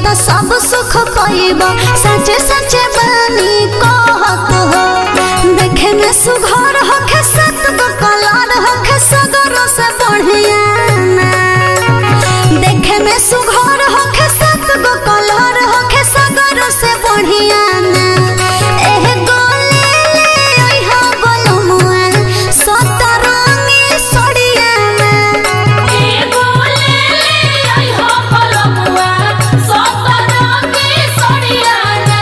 त सब सुख पाइब सचे सचे बानी कहत हो देखे में सुघर होखे सत गो कलर होखे सगरो से बढ़िया ना देखे में सुघर होखे सत गो कलर होखे सगरो से बढ़िया ना एह गोले ले अइहा बलमुआ सतरंगी सड़िया ना एगो ले ले आई हो पलमुआ सतरंगी सड़ियाना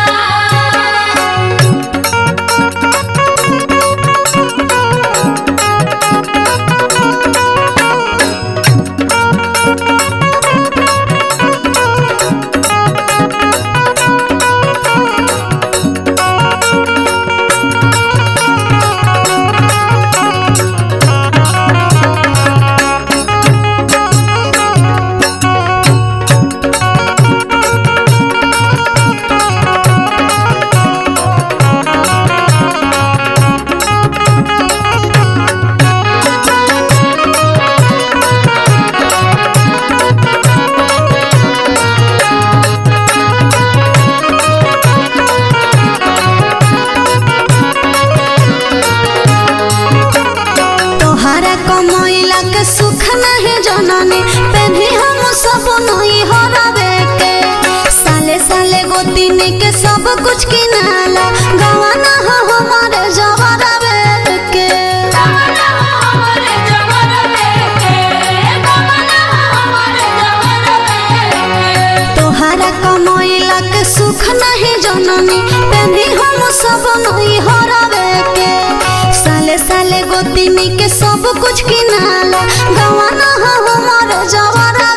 तोहरा कमैला के सुख नहीं जननी पेन्ही हम सब नहीं हरावे के साले साले गोतिनी के सब कुछ किनाला गवाना हो हमारे जवरावे के कमला हमारे जवर के कमला हमारे जवर के तोहरा कमैला के सुख नहीं जननी पेन्ही हम सब नहीं हरावे के साले साले गोतिनी के सब कुछ किनाला गवाना हो हमारे जवरावे